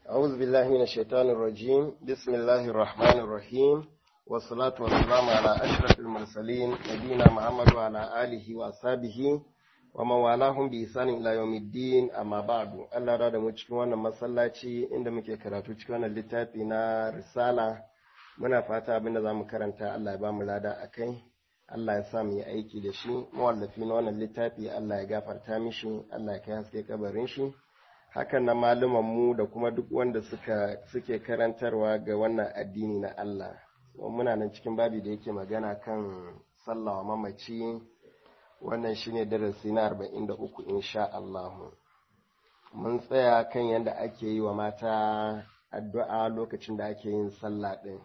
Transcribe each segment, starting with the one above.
أعوذ بالله من الشيطان الرجيم بسم الله الرحمن الرحيم والصلاة والسلام على أشرف المرسلين نبينا محمد وعلى آله وأصحابه ومن والاهم بإحسان إلى يوم الدين أما بعد الله راد mu cikin wannan masallaci inda muke karatu cikin wannan littafi na risala muna fata abin da zamu karanta Allah ya ba mu lada akai Allah ya sa mu yi aiki da shi mawallafi na wannan littafi Allah ya gafarta mishi Allah ya kai haske kabarin shi hakan na malaman mu da kuma duk wanda suka suke karantarwa ga wannan addini na Allah muna nan cikin babi da yake magana kan sallawa mamaci wannan shine darasi na 43 insha Allah mun tsaya kan yadda ake yi wa mata addu'a lokacin da ake yin sallah din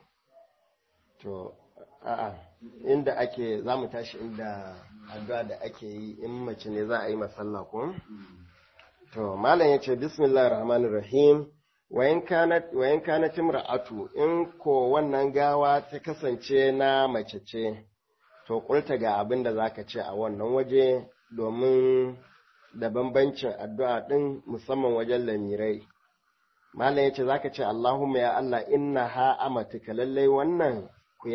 to a'a inda ake za mu tashi inda addu'a da ake yi in mace ne za a yi masalla ko to malam yace bismillahir rahmanir rahim wayan kanat wayan kanat imra'atu in ko wannan gawa ta kasance na mace ce to kulta ga abin da zaka ce a wannan waje domin da bambancin addu'a din musamman wajen lamirai malam yace zaka ce Allahumma ya Allah inna ha amatuka lallai wannan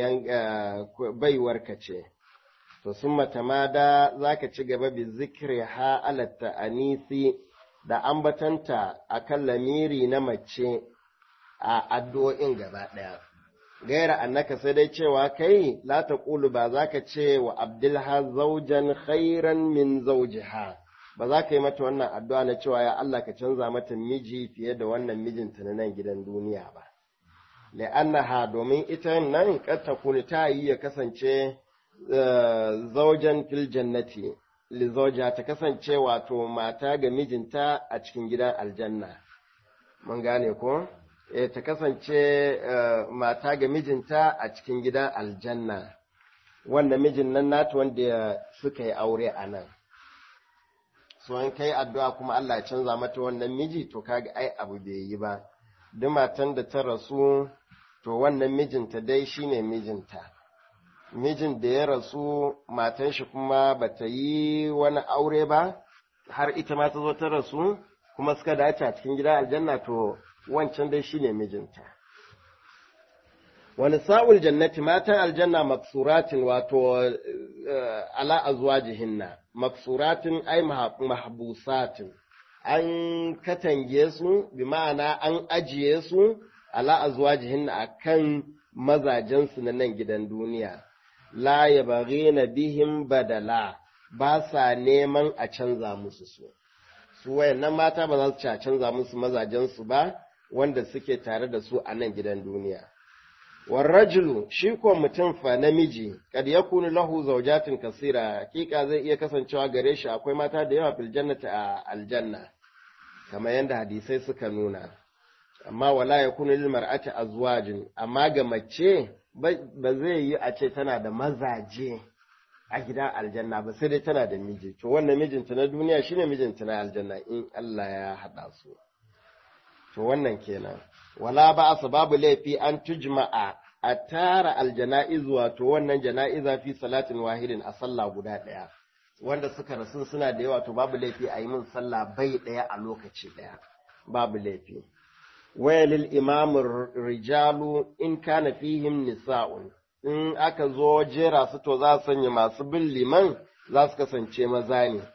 baiwarka ce, to sun matamada za ka ci gaba bi zikri ha alatta anisi da ambatanta a kan lamiri na mace a addu'o'in gaba ɗaya. Gaira annaka sai dai cewa kai la ta ƙulu ba za ka ce wa Abdulha zaujan khairan min zaujiha ba za ka yi mata wannan addu'a na cewa ya Allah ka canza mata miji fiye da wannan mijinta na nan gidan duniya ba. la'annaha domin ita nan kad takuni ta yi ya kasance zaujan fil jannati li zauja ta kasance wato mata ga mijinta a cikin gidan aljanna mun gane ko eh ta kasance mata ga mijinta a cikin gidan aljanna wanda mijin nan nata wanda suka yi aure a nan so in kai addu'a kuma Allah ya canza mata wannan miji to kaga ai abu bai yi ba duk matan da ta rasu to wannan mijinta dai shine mijinta mijin da ya rasu matan shi kuma bata yi wani aure ba har ita ma ta zo ta rasu kuma suka dace a cikin gidan aljanna to wancan dai shine mijinta wani sa'ul jannati matan aljanna maksuratin wato ala azwajihinna maksuratin ai mahbusatin an katange su bi ma'ana an ajiye su ala azwajihin akan mazajensu na nan gidan duniya la yabghina bihim badala ba sa neman a canza musu su su wayannan mata ba za su ci a canza musu mazajensu ba wanda suke tare da su a nan gidan duniya warrajulu shi ko mutum fa namiji kad yakunu lahu zawjatin kasira hakika zai iya kasancewa gare shi akwai mata da yawa fil jannati a aljanna kamar yadda hadisai suka nuna amma wala yakunu lil mar'ati azwajin amma ga mace ba zai yi a ce tana da mazaje a gidan aljanna ba sai dai tana da miji to wannan mijinta na duniya shine mijinta na aljanna in Allah ya hada su to wannan kenan wala ba babu laifi an tujma'a a tara aljana'iz wato wannan jana'iza fi salatin wahidin a sallah guda ɗaya wanda suka rasu suna da yawa to babu laifi a yi min sallah bai ɗaya a lokaci ɗaya babu laifi wayalil imamur rijalu in kana fihim nisa'un in aka zo jera su to za su sanya masu bin liman za su kasance maza ne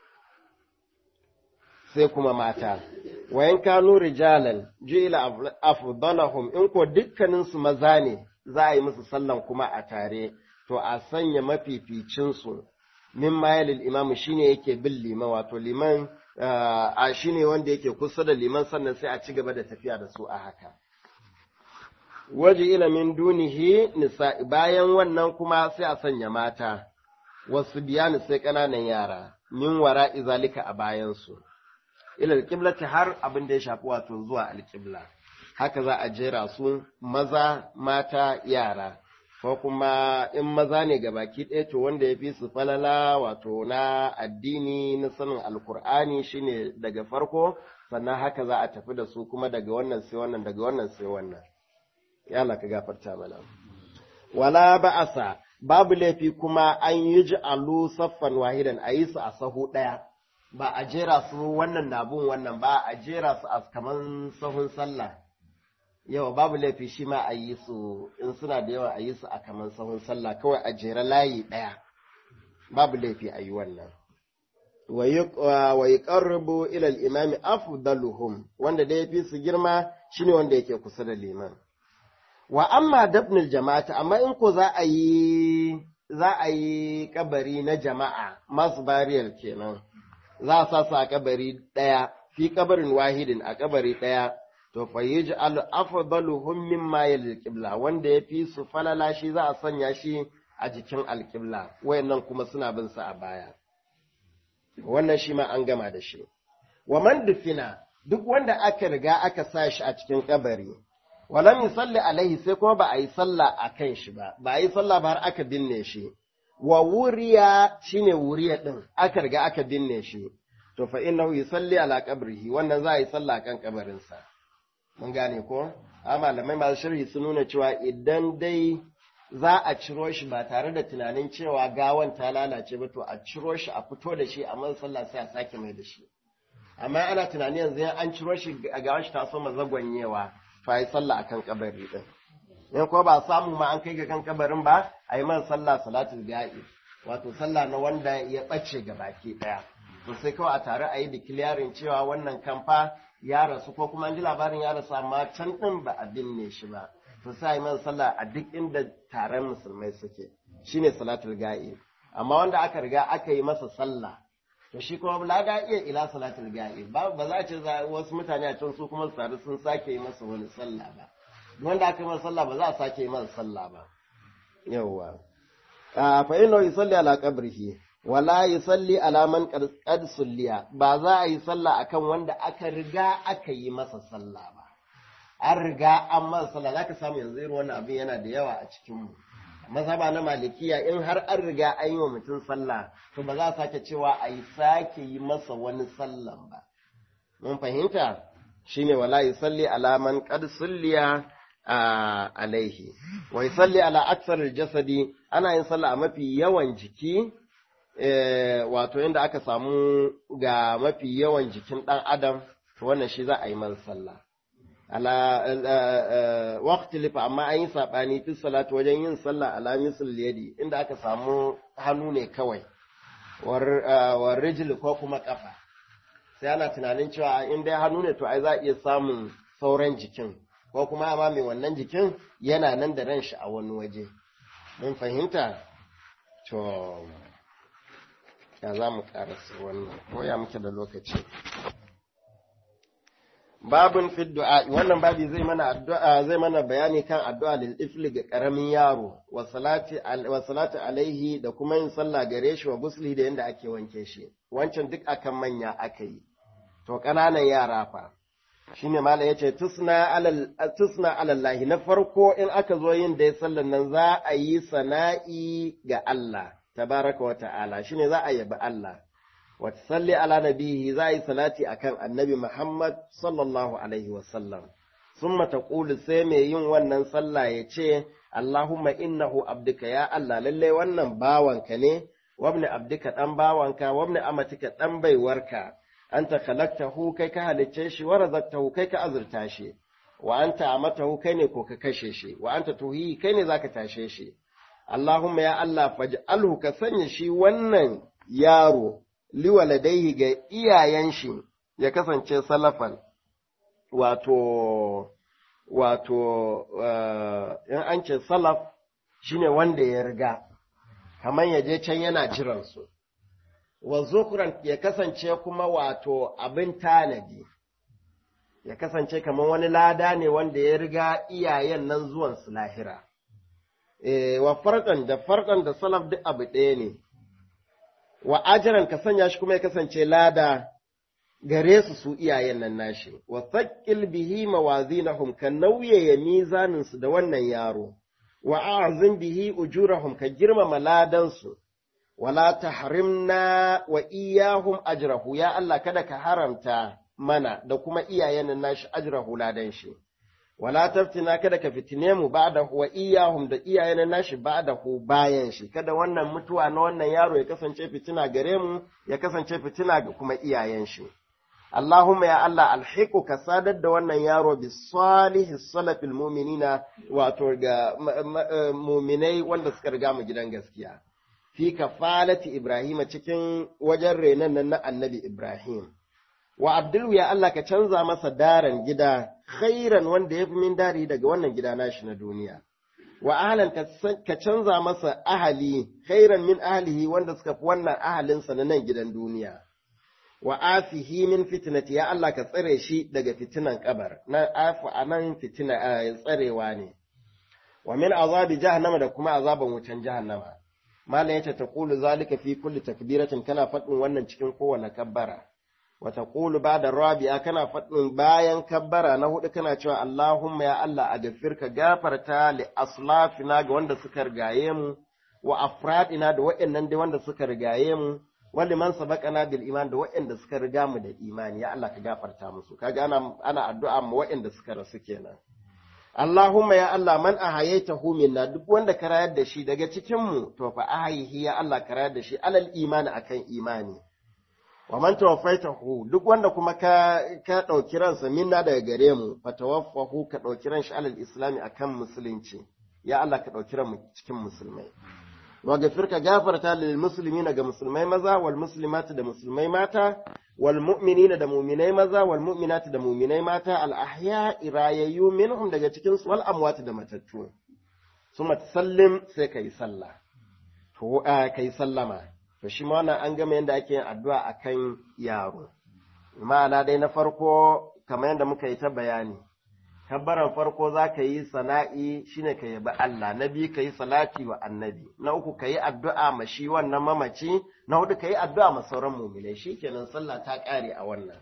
sai kuma mata wayan kanu rijalan ju'ila afdalahum in ko dukkanin su maza ne za a yi musu sallan kuma a tare to a sanya mafificin su min mayalil imam shine yake bin liman wato liman a shine wanda yake kusa da liman sannan sai a ci gaba da tafiya da su a haka waje ila min dunihi nisa bayan wannan kuma sai a sanya mata wasu biyani sai ƙananan yara min wara izalika a bayansu ila alƙiblati har abin da ya shafi wato zuwa alƙibla haka za a jera su maza mata yara ko kuma in maza ne ga baki ɗaya to wanda ya fi su falala wato na addini na sanin alkur'ani shine daga farko sannan haka za a tafi da su kuma daga wannan sai wannan daga wannan sai wannan ya Allah ka gafarta mana wala ba'asa babu laifi kuma an yi ji'alu saffan wahidan a yi su a sahu ɗaya ba a jera su wannan nabun wannan ba a jera su a kaman sahun sallah yawa babu laifi shi ma a yi su in suna da yawa a yi su a kaman sahun sallah kawai a jera layi ɗaya babu laifi a yi wannan wa yi ƙarrubu ilal imami afdaluhum wanda da ya fi su girma shine wanda yake kusa da liman wa amma dabnil jama'ata amma in ko za a yi za a yi kabari na jama'a masu bariyar kenan za a sa su a kabari ɗaya fi kabarin wahidin a kabari ɗaya to fa yaj'al afdaluhum mimma yalil qibla wanda ya fi su falala shi za a sanya shi a jikin alqibla wayannan kuma suna bin sa a baya wannan shi ma an gama da shi wa man dufina duk wanda aka riga aka sa shi a cikin kabari walam yusalli alaihi sai kuma ba a yi sallah a kan shi ba ba a yi sallah ba har aka binne shi wa wuriya shine wuriya din aka riga aka binne shi to fa innahu yusalli ala qabrihi wannan za a yi sallah kan kabarin sa mun gane ko a malamai masu sharhi sun nuna cewa idan dai za a ciro shi ba tare da tunanin cewa gawan ta lalace ba to a ciro shi a fito da shi a man sallah sai a sake mai da shi amma ana tunani yanzu an ciro shi a gawan shi ta so mazagwanyewa fa yi sallah akan kabari din in ko ba samu ma an kai ga kan kabarin ba a yi man sallah salatul ga'i wato sallah na wanda ya bace ga baki daya to sai kawai a tare a yi declaring cewa wannan kamfa ya rasu ko kuma an ji labarin ya rasu amma can din ba a binne shi ba to sai a yi man sallah a duk inda taron musulmai suke shine salatul ga'i amma wanda aka riga aka yi masa sallah to shi kuma la da iya ila salatul ga'i ba ba za a ce wasu mutane a can su kuma su tare sun sake yi masa wani sallah ba wanda aka yi masa sallah ba za a sake yi masa sallah ba yawwa fa inna yusalli ala qabrihi wala yusalli ala man qad sulliya ba za a yi sallah akan wanda aka riga aka yi masa sallah ba an riga an masa sallah zaka samu yanzu irin wannan abin yana da yawa a cikin mu mazhaba na malikiya in har an riga an yi wa mutum sallah to ba za a sake cewa a yi sake yi masa wani sallan ba mun fahimta shine wala yusalli ala man qad sulliya alaihi wa yusalli ala aksar jasadi ana yin sallah a mafi yawan jiki wato inda aka samu ga mafi yawan jikin dan adam to wannan shi za a yi masa sallah ala waqti lifa amma an yi sabani fi salatu wajen yin sallah ala misl yadi inda aka samu hannu ne kawai war rijl ko kuma kafa sai ana tunanin cewa in dai hannu ne to ai za a iya samun sauran jikin ko kuma amma mai wannan jikin yana nan da ran shi a wani waje mun fahimta to ya za mu karasa wannan ko ya muke da lokaci babun fi du'a wannan babi zai mana addu'a zai mana bayani kan addu'a lil ifli ga karamin yaro wa salati wa salati alaihi da kuma yin sallah gare shi wa gusli da yanda ake wanke shi wancan duk akan manya aka yi to kananan yara fa shine malam yace tusna alal tusna alallahi na farko in aka zo yin dai sallan nan za a yi sana'i ga Allah tabaraka wa ta'ala shine za a yabi Allah وتصلي على نبيه زي صلاتي أكان النبي محمد صلى الله عليه وسلم ثم تقول سيمي يون ونن صلى يتشي اللهم إنه عبدك يا الله للي ونن باوانك ني وابن عبدك تن باوانك وابن أمتك تن بيورك أنت خلقته كيك هلتشي ورزقته كيك أزرتاشي وأنت أمته كيني كوك كشيشي وأنت تهي كيني ذاك تاشيشي اللهم يا الله فاجعله كسنشي ونن yaro liwaladaihi ga iyayen shi ya kasance salafan wato wato in an ce salaf shine wanda ya riga kamar ya je can yana jiransu wa zukuran ya kasance kuma wato abin tanadi ya kasance kamar wani lada ne wanda ya riga iyayen nan zuwan su lahira e, wa farkan da farkan da salaf duk abu ɗaya ne wa ajiran ka sanya shi kuma ya kasance lada gare su su iyayen nan nashi wa thaqqil bihi mawazinahum ka nauyaya mizanin su da wannan yaro wa a'zim bihi ujurahum ka girmama ladan su wala tahrimna wa iyahum ajrahu ya Allah kada ka haramta mana da kuma iyayen nan nashi ajrahu ladan shi wala taftina kada ka fitine mu ba da wa iyahum da iyayen nashi ba da hu bayan shi kada wannan mutuwa na wannan yaro ya kasance fitina gare mu ya kasance fitina ga kuma iyayen shi Allahumma ya Allah alhiqu ka sadar da wannan yaro bi salihi salafil mu'minina wato ga mu'minai wanda suka riga mu gidan gaskiya fi kafalati Ibrahim cikin wajen renon nan na annabi Ibrahim wa Abdul ya Allah ka canza masa daran gida khairan wanda ya fi min dari daga wannan gida nashi na duniya wa ahlan ka canza masa ahali khairan min ahlihi wanda suka fi wannan ahalinsa na nan gidan duniya wa afihi min fitnati ya Allah ka tsare shi daga fitinan kabar na afu anan fitina tsarewa ne wa min azabi jahannama da kuma azaban wutan jahannama malam yace taqulu zalika fi kulli takbiratin kana faɗin wannan cikin kowane kabbara wa taqulu ba'da rabi'a kana faɗin bayan kabbara na hudu kana cewa Allahumma ya Allah a gafirka gafarta li aslafina ga wanda suka rigaye mu wa afradina da waɗannan dai wanda suka rigaye mu wali man sabaqana bil iman da waɗanda suka riga mu da imani ya Allah ka gafarta musu kaga ana ana addu'a mu waɗanda suka rasu kenan Allahumma ya Allah man ahayaytahu minna duk wanda ka rayar da shi daga cikin mu to fa ahayihi ya Allah ka rayar da shi alal imani akan imani wa man tawaffaitahu duk wanda kuma ka ka dauki ransa minna daga gare mu fa tawaffahu ka dauki ran shi alal islami akan musulunci ya Allah ka dauki ran mu cikin musulmai wa gafirka gafarta lil muslimina ga musulmai maza wal muslimati da musulmai mata wal mu'minina da mu'minai maza wal mu'minati da mu'minai mata al ahya irayayyu minhum daga cikin su wal amwat da matattu suma sallim sai kai sallah to kai sallama to shi ma wannan an gama yanda ake yin addu'a akan yaro ma'ana dai na farko kamar yadda muka yi ta bayani kabbaran farko za ka yi sana'i shine ka yabi Allah na biyu ka yi salati wa annabi na uku ka yi addu'a ma shi wannan mamaci na hudu ka yi addu'a ma sauran mumilai shi kenan sallah ta ƙare a wannan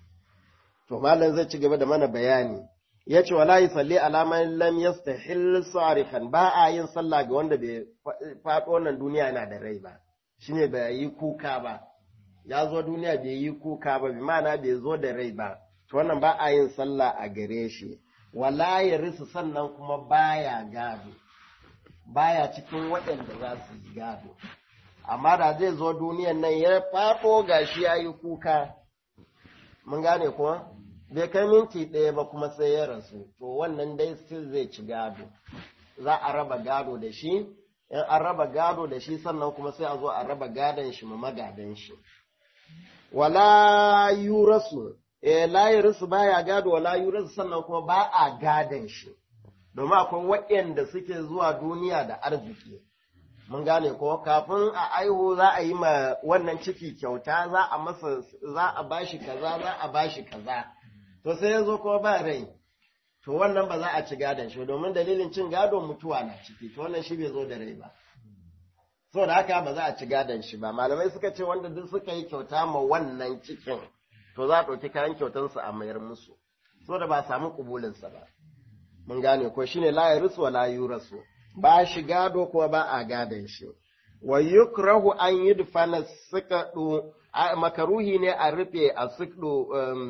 to malam zai ci gaba da mana bayani ya ce wala yi salli alaman lam yastahil sarihan ba a yin sallah ga wanda bai faɗo wannan duniya yana da rai ba shine bai yi kuka ba ya zo duniya bai yi kuka ba bi ma'ana bai zo da rai ba to wannan ba a yin sallah a gare shi wala ya risu sannan kuma baya gado baya cikin waɗanda za su yi gado amma da zai zo duniyan nan ya faɗo gashi ya yi kuka mun gane kuwa bai kai minti ɗaya ba kuma sai ya rasu to wannan dai still zai ci gado za a raba gado da shi in an raba gado da shi sannan kuma sai a zo a raba gadon shi ma magadan shi wala yurasu eh la yurisu baya gado wala yurisu sannan kuma ba a gadon shi domin akwai waɗanda suke zuwa duniya da arziki mun gane ko kafin a aihu za a yi ma wannan ciki kyauta za a masa za a bashi kaza za a bashi kaza to sai ya zo kuma ba rai to wannan ba za a ci gadon shi domin dalilin cin gado mutuwa na ciki to wannan shi bai zo da rai ba saboda haka ba za a ci gadon shi ba malamai suka ce wanda duk suka yi kyauta ma wannan cikin to za a ɗauki kayan kyautansu a mayar musu saboda ba samu kubulinsa ba mun gane ko shine la yarisu wa la yurasu ba shi gado kuma ba a gadon shi wa yukrahu an yudfana sikadu makaruhi ne a rufe a sikdu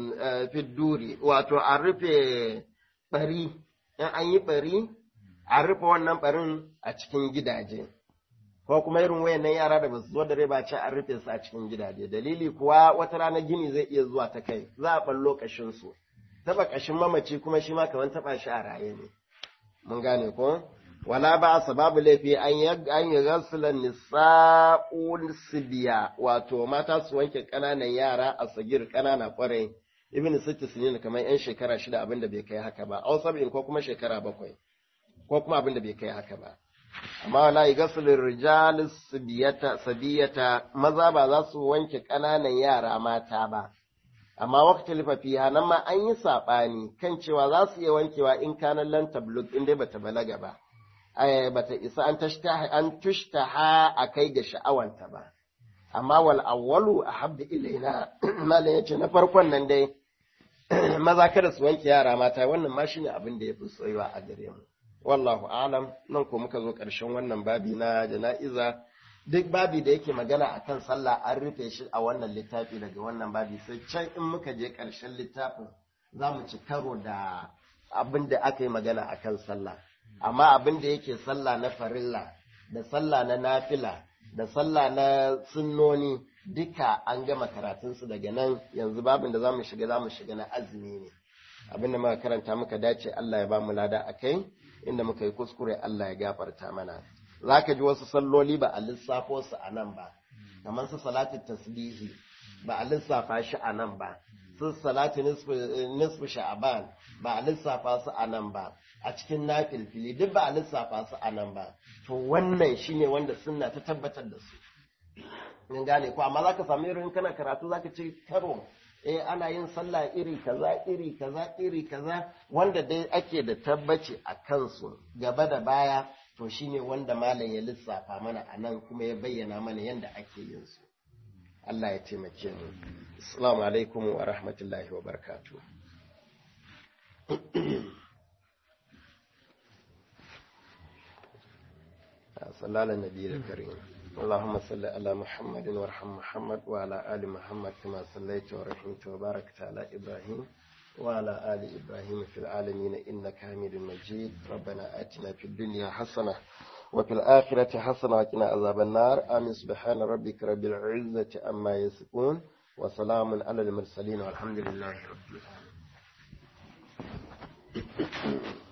fidduri wato a rufe bari in an yi bari a rufe wannan barin a cikin gidaje ko kuma irin wayannan yara da basu zo da rai ba ce an rufe su a cikin gidaje dalili kuwa wata rana gini zai iya zuwa ta kai za a ballo kashin su taba kashin mamaci kuma shi ma kamar taba shi a raye ne mun gane ko wala ba sababu laifi an yi an yi gasulan nisa'ul sibiya wato mata su wanke kananan yara a sagir kanana kwarai ibn sitti sinin kamar yan shekara shida abin da bai kai haka ba aw sab'in ko kuma shekara bakwai ko kuma abin da bai kai haka ba amma wala gasulur rijal sabiyata sabiyata maza ba za su wanke kananan yara mata ba amma waqti lifafiha nan ma an yi sabani kan cewa za su iya wankewa in kanan lan tablug in dai bata balaga ba ai bata isa an tashtaha an tushtaha akai ga sha'awanta ba amma wal awwalu ahabbu ilaina malam yace na farkon nan dai maza kada su wanke yara mata wannan ma shine abin da yafi soyuwa a gare mu wallahu a'lam nan ko muka zo ƙarshen wannan babi na jana'iza duk babi da yake magana akan sallah an rufe shi a wannan littafi daga wannan babi sai can in muka je ƙarshen littafin za mu ci karo da abin da aka yi magana akan sallah amma abin da yake sallah na farilla da sallah na nafila da sallah na sunnoni duka an gama karatunsu daga nan yanzu babin da zamu shiga zamu shiga na azumi ne abin da muka karanta muka dace Allah ya ba mu lada akai inda muka yi kuskure Allah ya gafarta mana zaka ji wasu salloli ba a lissafo su a nan ba kamar su salatu tasbihi ba a lissafa shi a nan ba su salatu nisfu sha'aban ba a lissafa su a nan ba a cikin nafilfili duk ba a lissafa su a nan ba to wannan shine wanda sunna ta tabbatar da su in gane ko amma zaka samu irin kana karatu zaka ce karo eh ana yin sallah iri kaza iri kaza iri kaza wanda dai ake da tabbaci a kansu gaba da baya to shine wanda malam ya lissafa mana a nan kuma ya bayyana mana yadda ake yin su Allah ya taimake mu assalamu alaikum wa rahmatullahi wa barakatuh صلى على النبي الكريم اللهم صل على محمد وارحم محمد وعلى آل محمد كما صليت ورحمت وباركت على إبراهيم وعلى آل إبراهيم في العالمين إنك حميد مجيد ربنا آتنا في الدنيا حسنة وفي الآخرة حسنة وقنا عذاب النار آمين سبحان ربك رب العزة أما يصفون وسلام على المرسلين والحمد لله رب العالمين